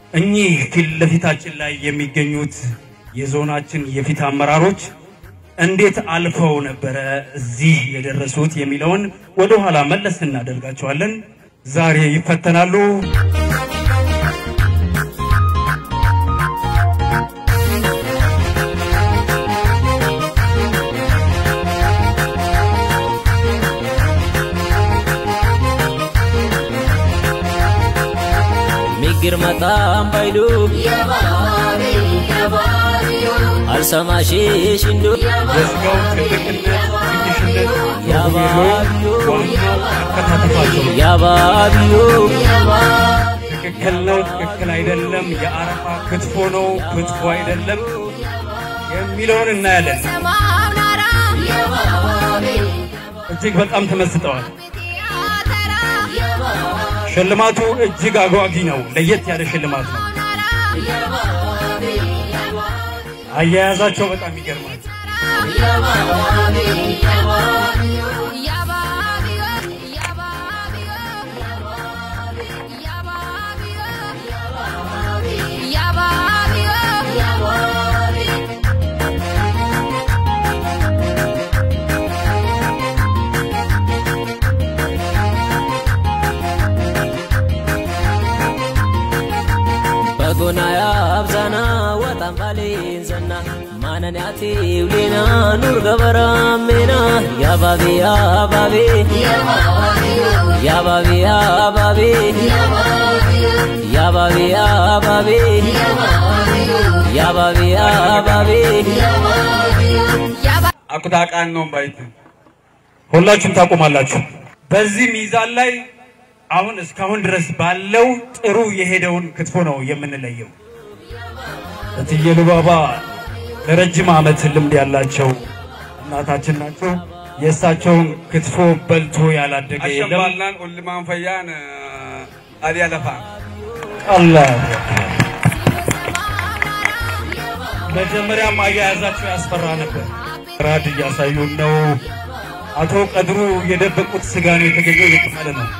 እኚህ ፊት ለፊታችን ላይ የሚገኙት የዞናችን የፊት አመራሮች እንዴት አልፈው ነበረ እዚህ የደረሱት የሚለውን ወደ ኋላ መለስ እናደርጋቸዋለን። ዛሬ ይፈተናሉ። ሚግር መጣም ባይዱ አልሰማሽሽ እንዱ የስጋው ትልቅነት፣ ትንሽነት፣ ያባቢዮ ዋናው አከታተፋቸው ነው። ያባቢዮ ትክክል ነው፣ ትክክል አይደለም፣ የአረፋ ክትፎ ነው፣ ክትፎ አይደለም የሚለውን እናያለን። እጅግ በጣም ተመስጠዋል። ሽልማቱ እጅግ አጓጊ ነው። ለየት ያለ ሽልማት ነው። አያያዛቸው በጣም ይገርማል። በጎና ያብዛና ወጣም ባሌን ዘና ማነንያቴ ውሌና ኑር ገበራሜና ያባቤ ያባቤ ያባቤ ያባቤ ያባቤ ያባቤ ያባቤ ያባቤ አኩታቃን ነው ባይት ሁላችሁም ታቆማላችሁ። በዚህ ሚዛን ላይ አሁን እስካሁን ድረስ ባለው ጥሩ የሄደውን ክትፎ ነው የምንለየው። እትዬ ሉባባ ለረጅም ዓመት ልምድ ያላቸው እናታችን ናቸው። የእሳቸውን ክትፎ በልቶ ያላደገ የለም። አሸባላን ኡልማን ፈያን አዲያ ለፋ አላህ መጀመሪያም አያያዛቸው ያስፈራ ነበር። ራድ እያሳዩን ነው። አቶ ቀድሩ የደበቁት ስጋ ነው የተገኘው እየተባለ ነው።